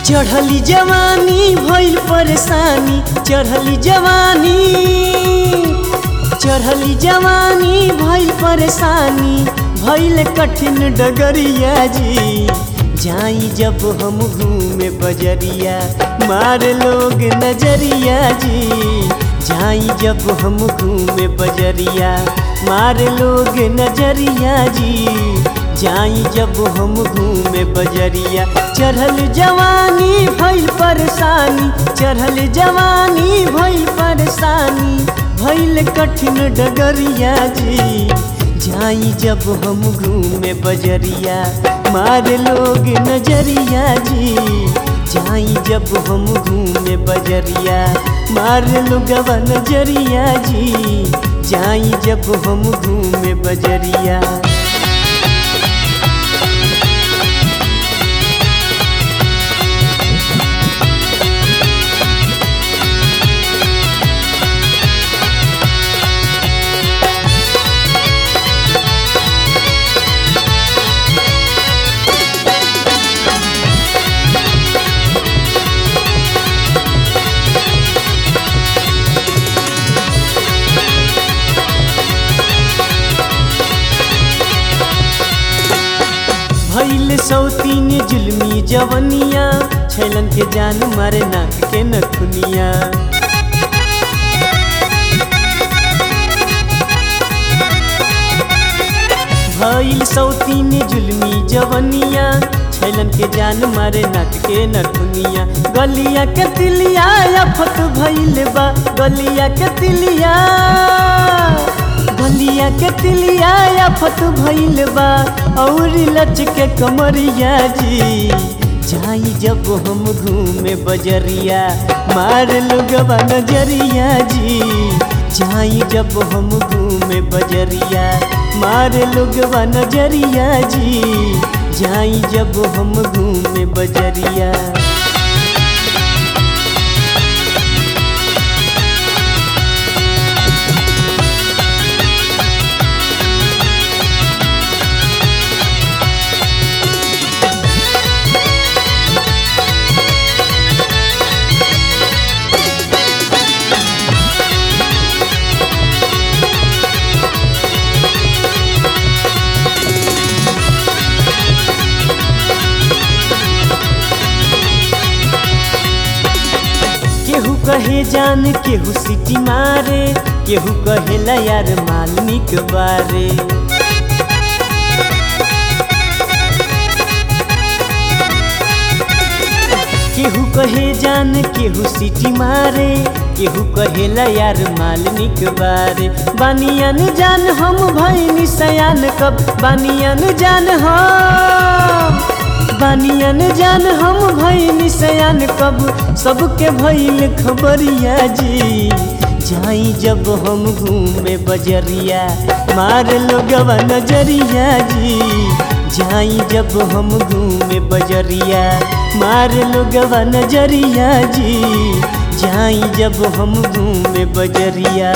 चढ़ली जवानी भइल परेशानी चढ़ली जवानी चढ़ली जवानी भइल परेशानी भइल कठिन डगरिया जी जाई जब हम घूमे बजरिया मार लोग नजरिया जी जाई जब हम घूमे बजरिया मार लोग नजरिया जी जाई जब हम घूमे बजरिया चढ़ल जवानी भइल परेशानी चढ़ल जवानी भइल परेशानी भइल कठिन डगरिया जी जाई जब हम घूमे बजरिया मार लोग नजरिया जी जाई जब हम घूमे बजरिया मार लोगवा नजरिया जी जाई जब हम घूमे बजरिया भैल सौतीन जुलमी जवनिया छैलन के जान मारे नाक के नखुनिया भैल सौतीन जुलमी जवनिया छैलन के जान मारे नाक के नखुनिया गलिया के तिलिया अफत भैल बा गलिया के तिलिया गलिया के तिलिया अफत भइल बा और लच के कमरिया जी जाई जब हम घूमे बजरिया मार लोगवा नजरिया जी जाई जब हम घूमे बजरिया मार लोगवा नजरिया जी जाई जब हम घूमे बजरिया केहू कहे जान केहू सिटी मारे केहू कहेला यार मालनिक बारे केहू कहे जान केहू सिटी मारे केहू कहेला यार मालनिक बारे बानियन जान हम भैनी सयान कब बानियन जान हम बानियन जान हम भैनी सयान कब सबके भैल खबरिया जी जाई जब हम घूमे बजरिया मार लोगवा नजरिया जी जाई जब हम घूमे बजरिया मार लोगवा नजरिया जी जाई जब हम घूमे बजरिया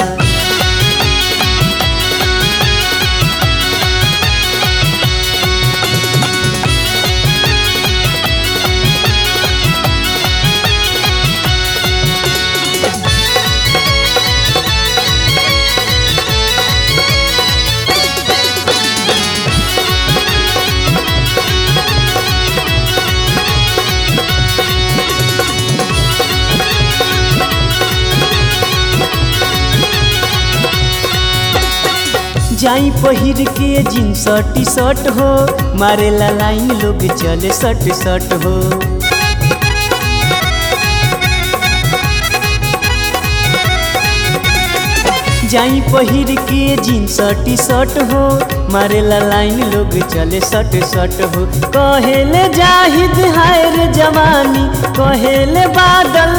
जाई पहिर के जींस टी शर्ट हो मारेला लाइन लोग चले सट सट हो जाई पहिर के जींस टी शर्ट हो मारेला लाइन लोग चले सट सट हो कहेले जाहिद हाय रे जवानी कहेले बादल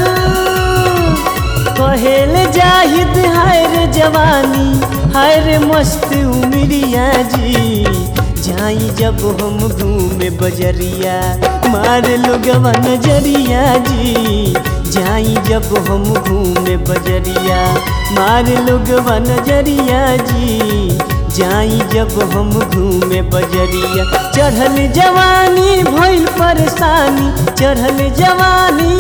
कहेले जाहिद हाय रे जवानी हाय रे मस्त उमरिया जी जाई जब हम घूमे बजरिया मार लोगवा नजरिया जी जाई जब हम घूमे बजरिया मार लोगवा नजरिया जी जाई जब हम घूमे बजरिया चढ़ल जवानी भइल पर परेशानी चढ़ल जवानी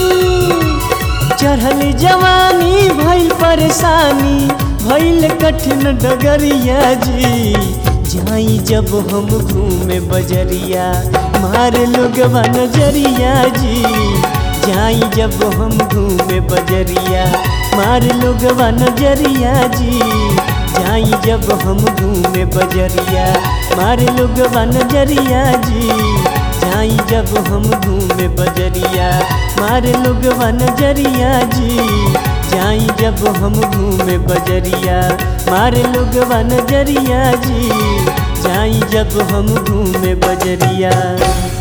चढ़ल जवानी भइल परेशानी भइल कठिन डगरिया जी जाई जब हम घूमे बजरिया मार लोगवा नजरिया जी जाई जब हम घूमे बजरिया मार लोगवा नजरिया जी जाई जब हम घूमे बजरिया मार लोगवा नजरिया जी जाई जब हम घूमे बजरिया मार लोगवा नजरिया जी जाई जब हम घूमे बजरिया मार लोगवा नजरिया जी जाई जब हम घूमे बजरिया